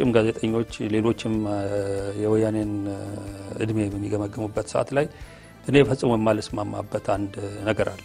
የውጭም ጋዜጠኞች ሌሎችም የወያኔን እድሜ በሚገመገሙበት ሰዓት ላይ እኔ ፈጽሞ የማልስማማበት አንድ ነገር አለ።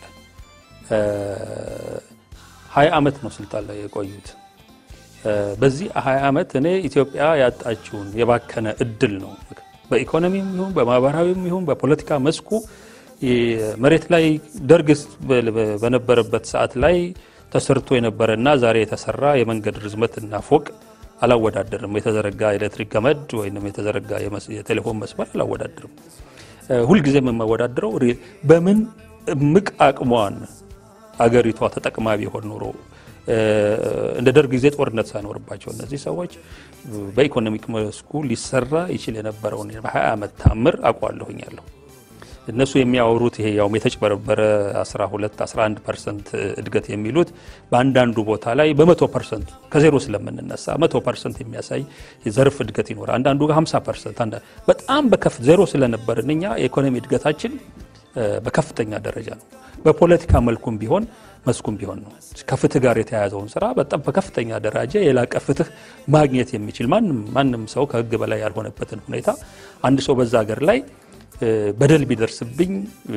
ሀያ ዓመት ነው ስልጣን ላይ የቆዩት። በዚህ ሀያ ዓመት እኔ ኢትዮጵያ ያጣችውን የባከነ እድል ነው በኢኮኖሚም ይሁን በማህበራዊም ይሁን በፖለቲካ መስኩ መሬት ላይ ደርግ በነበረበት ሰዓት ላይ ተሰርቶ የነበረና ዛሬ የተሰራ የመንገድ ርዝመትና ፎቅ አላወዳደርም። የተዘረጋ ኤሌክትሪክ ገመድ ወይም የተዘረጋ የቴሌፎን መስመር አላወዳደርም። ሁልጊዜም የማወዳድረው በምን እምቅ አቅሟን አገሪቷ ተጠቅማ ቢሆን ኖሮ እንደ ደርግ ጊዜ ጦርነት ሳይኖርባቸው እነዚህ ሰዎች በኢኮኖሚክ መስኩ ሊሰራ ይችል የነበረውን በ20 ዓመት ታምር አውቀዋለሁኛለሁ። እነሱ የሚያወሩት ይሄ ያውም የተጭበረበረ 12 11 ፐርሰንት እድገት የሚሉት በአንዳንዱ ቦታ ላይ በመቶ ፐርሰንት ከዜሮ ስለምንነሳ መቶ ፐርሰንት የሚያሳይ የዘርፍ እድገት ይኖራል። አንዳንዱ ጋር 50 ፐርሰንት በጣም በከፍ ዜሮ ስለነበርን እኛ የኢኮኖሚ እድገታችን በከፍተኛ ደረጃ ነው። በፖለቲካ መልኩም ቢሆን መስኩም ቢሆን ነው። ከፍትህ ጋር የተያያዘውን ስራ በጣም በከፍተኛ ደረጃ የላቀ ፍትህ ማግኘት የሚችል ማንም ማንም ሰው ከህግ በላይ ያልሆነበትን ሁኔታ አንድ ሰው በዛ ሀገር ላይ በደል ቢደርስብኝ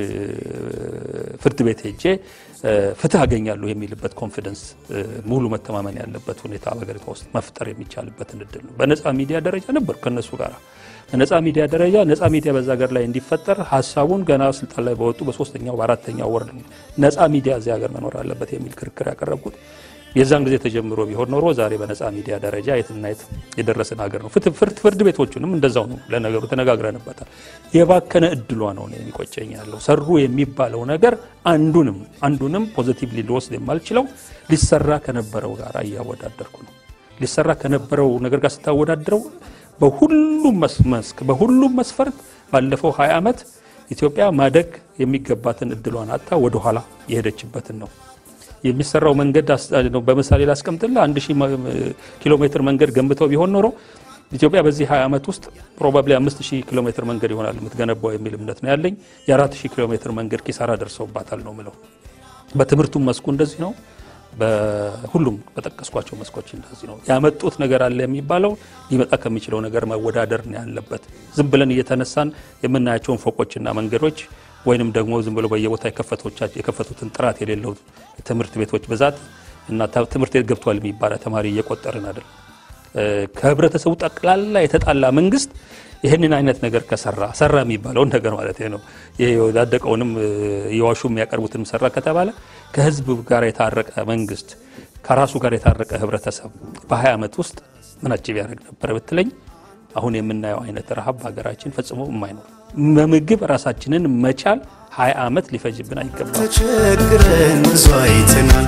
ፍርድ ቤት ሄጄ ፍትህ አገኛለሁ የሚልበት ኮንፊደንስ ሙሉ መተማመን ያለበት ሁኔታ በሀገሪቷ ውስጥ መፍጠር የሚቻልበትን እድል ነው። በነፃ ሚዲያ ደረጃ ነበር ከነሱ ጋር በነፃ ሚዲያ ደረጃ ነፃ ሚዲያ በዛ ሀገር ላይ እንዲፈጠር ሀሳቡን ገና ስልጣን ላይ በወጡ በሶስተኛው በአራተኛው ወር ነፃ ሚዲያ እዚህ ሀገር መኖር አለበት የሚል ክርክር ያቀረብኩት የዛን ጊዜ ተጀምሮ ቢሆን ኖሮ ዛሬ በነፃ ሚዲያ ደረጃ የትና የት የደረስን ሀገር ነው። ፍርድ ቤቶቹንም እንደዛው ነው። ለነገሩ ተነጋግረንበታል። የባከነ እድሏ ነው የሚቆጨኝ ያለው ሰሩ የሚባለው ነገር አንዱንም አንዱንም ፖዚቲቭሊ ሊወስድ የማልችለው ሊሰራ ከነበረው ጋር እያወዳደርኩ ነው። ሊሰራ ከነበረው ነገር ጋር ስታወዳድረው በሁሉም መስክ በሁሉም መስፈርት ባለፈው 20 ዓመት ኢትዮጵያ ማደግ የሚገባትን እድሏን አጥታ ወደኋላ የሄደችበትን ነው የሚሰራው መንገድ በምሳሌ ላስቀምጥልህ። አንድ ሺህ ኪሎ ሜትር መንገድ ገንብተው ቢሆን ኖሮ ኢትዮጵያ በዚህ 20 ዓመት ውስጥ ፕሮባብሊ 5000 ኪሎ ሜትር መንገድ ይሆናል የምትገነባው የሚል እምነት ነው ያለኝ። የ4000 ኪሎ ሜትር መንገድ ኪሳራ ደርሰውባታል ነው ምለው። በትምህርቱም መስኩ እንደዚህ ነው። በሁሉም በጠቀስኳቸው መስኮች እንደዚህ ነው። ያመጡት ነገር አለ የሚባለው ሊመጣ ከሚችለው ነገር መወዳደር ነው ያለበት። ዝም ብለን እየተነሳን የምናያቸውን ፎቆችና መንገዶች ወይንም ደግሞ ዝም ብሎ በየቦታ የከፈቱትን ጥራት የሌለው ትምህርት ቤቶች ብዛት እና ትምህርት ቤት ገብቷል የሚባለ ተማሪ እየቆጠርን አይደለም። ከህብረተሰቡ ጠቅላላ የተጣላ መንግስት ይህንን አይነት ነገር ከሰራ ሰራ የሚባለውን ነገር ማለት ነው። ይሄ የወዳደቀውንም የዋሹ የሚያቀርቡትንም ሰራ ከተባለ ከህዝብ ጋር የታረቀ መንግስት ከራሱ ጋር የታረቀ ህብረተሰብ በ20 ዓመት ውስጥ ምን አጭብ ያደርግ ነበር ብትለኝ አሁን የምናየው አይነት ረሃብ በሀገራችን ፈጽሞ የማይኖር በምግብ ራሳችንን መቻል 20 ዓመት ሊፈጅብን አይገባም። ተቸግረን ብዙ አይተናል።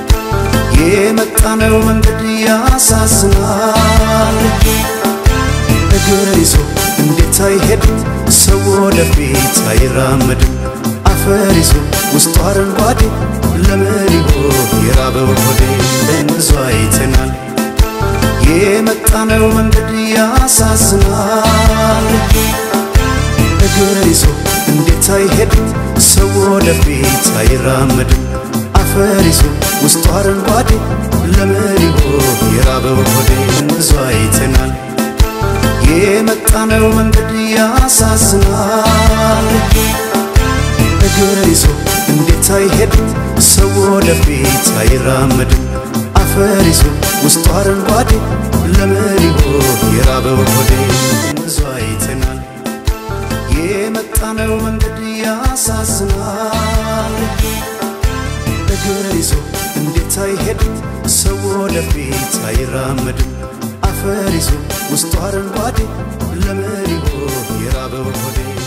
የመጣነው መንገድ ያሳዝናል። እግር ይዞ እንዴት አይሄድም ሰው ወደፊት አይራመድም። አፈር ይዞ ውስጡ አረንጓዴ ለምን ይሆን የራበው ሆዴ? ብዙ አይተናል። የመጣነው መንገድ ያሳዝናል። እግር ይዞ እንዴት አይሄድም ሰው ወደፊት አይራመድም። አፈር ይዞ ውስጡ አረንጓዴ ለምን ይሆን የራበው ሆዴ? ብዙ አይተናል። የመጣነው መንገድ ያሳዝናል። እግር ይዞ እንዴት አይሄድም ሰው ወደፊት አይራመድም። አፈር ይዞ ውስጡ አረንጓዴ ለምን ይሆን የራበው ሆዴ? ብዙ አይተናል። የመጣነው መንገድ ያሳዝናል። እግር ይዞ እንዴት አይሄድም ሰው ወደፊት አይራመድም። አፈር ይዞ ውስጡ አረንጓዴ ለምን ይሆን የራበው ሆዴ?